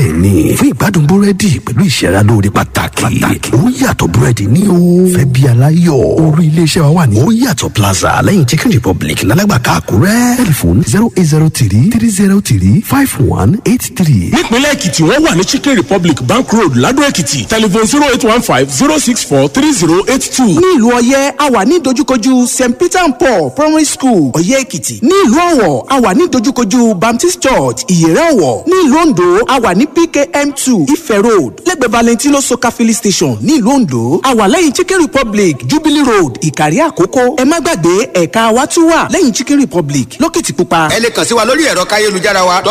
bẹ́ẹ̀ ni fún ìgbádùn búrẹ́dì pẹ̀lú ìṣẹ́ra lóore pàtàkì ó yàtọ̀ búrẹ́dì ní o fẹ́ bí aláyọ̀ orí iléeṣẹ́ wa wà ní ó yàtọ̀ plaza lẹ́yìn chicken republic lálágbàká àkúrẹ́ tẹlifon zero eight zero three three zero three five one eight three. nípínlẹ̀ èkìtì wọ́n wà ní chicken republic bank road ladò èkìtì telephone zero eight one five zero six four three zero eight two. ní ìlú ọyẹ́ a wà ní dojúkojú st peter and paul primary school ọyẹ́ èkìtì ní ìlú ọ̀wọ̀ a wà ní dojúkojú baptist church ìyẹ̀rẹ̀ ọ̀wọ̀ ní ìlú ondo a wà ní pkm two ife road lẹ́gbẹ̀ẹ́ valentino soka filling station ní ìlú ondo a wà lẹ́yìn chicken republic jubilee road ìkàrí àkókò ẹ má gbàgbé ẹ̀ka wa tún wà lẹ́yìn chicken republic lókìtìpupa. ẹ lè kàn sí wa lórí ẹ̀rọ káyélujára wa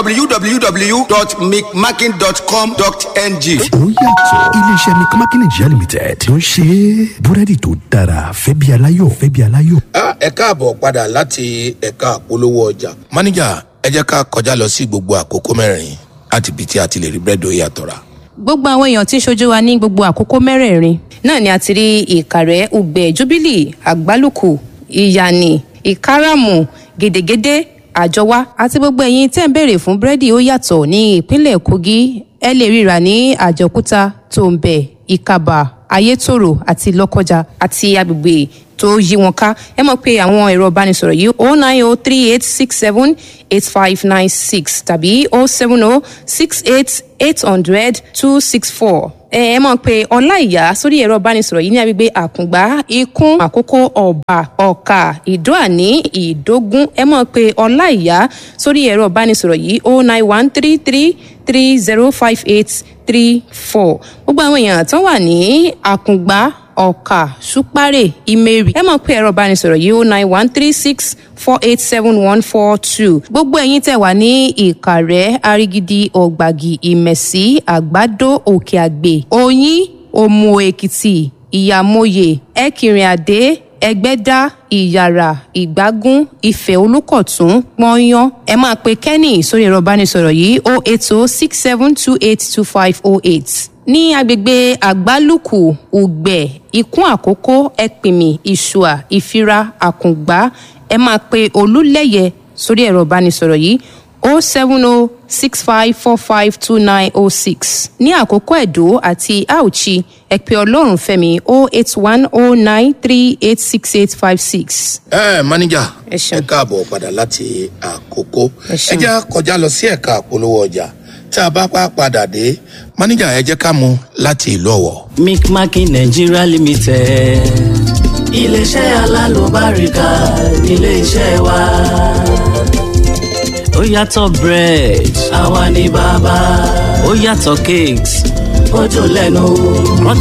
www.micmaking.com.ng. ó yàtọ̀ iléeṣẹ́ mcmakin nigeria limited ló ń ṣe búrẹ́dì tó dára fẹ́ bí aláyọ̀ fẹ́ bí aláyọ̀. ẹ káàbọ̀ padà láti ẹ̀ka àpolówó ọjà. máníjà ẹ jẹ́ ká kọjá lọ sí gbogbo àkókò mẹ́rin láti ibi tí a ti lè rí búrẹ́dì ó yàtọ̀ rà. gbogbo àwọn èèyàn tí ń ṣojú wa ní gbogbo àkókò mẹ́rẹ̀ẹ̀rin náà ni a ti rí ìkàrẹ́ ugbẹ́ jubilee àgbálùkù ìyànì ìkáràmù gèdègèdè àjọwá àti gbogbo ẹ̀yin tẹ́ ń béèrè fún búrẹ́dì ó yàtọ̀ ní ìpínlẹ̀ kogi ẹ lè ríra ní àjọkúta tòǹbẹ̀ ìkàbà ayétòrò àti lọ́kọjà àti agbègbè tó yí wọn ká ẹ mọ̀ pé àwọn ẹ̀rọ ìbánisọ̀rọ̀ yìí o nine o three eight six seven eight five nine six tàbí o seven o six eight eight hundred two six four ẹ ẹ mọ̀ pé ọláìyá sórí ẹ̀rọ ìbánisọ̀rọ̀ yìí ní agbègbè àkùngbá ikún àkókò ọ̀bà ọ̀kà ìdóàní ìdógún ẹ mọ̀ pé ọláìyá sórí ẹ̀rọ ìbánisọ̀rọ̀ yìí o nine one three three three zero five eight three four gbogbo àwọn èèyàn tó wà ní àkùngbá ọ̀kà ṣúpárẹ̀ ìmẹ̀rì ẹ mọ̀ pé ẹ̀rọ ìbánisọ̀rọ̀ yìí ó nine one three six four eight seven one four two gbogbo ẹ̀yin tẹ̀ wá ní ìkàrẹ́ arigidi ọ̀gbàgì ìmẹ̀sí àgbàdo òkè àgbè oyin òmù èkìtì ìyàmóye ẹ̀kìnrin àdé ẹgbẹ́dá ìyàrá ìgbágún ìfẹ́ olùkọ̀tún pọ́nyán ẹ máa pe kenny sórí ẹ̀rọ ìbánisọ̀rọ̀ yìí o eight o six seven two eight two five o eight ní agbègbè àgbálùkù ùgbẹ ikún àkókò ẹpìmì ìṣùà ìfira àkùngbá ẹ máa pe olúlẹyẹ sórí ẹ̀rọ ìbánisọ̀rọ̀ yìí o seven o six five four five two nine o six ní àkókò ẹ̀dó àti auchi ẹ pe ọlọ́run fẹ́mi o eight one o nine three eight six eight five six. ẹ máníjà Ẹ ṣeun. ẹ káàbọ̀ padà láti àkókò Ẹ ẹ ṣeun. jẹ́ kọjá lọ sí ẹ̀ka àpolówó ọjà tí a bá pa padà dé máníjà ẹ jẹ́ ká mú láti ìlú ọ̀wọ̀. micmaking nigeria limited iléeṣẹ́ alálùbáríkà nílé-iṣẹ́ wa ó yàtọ̀ bread àwa ni bàbá ó yàtọ̀ cakes ó dùn lẹ́nu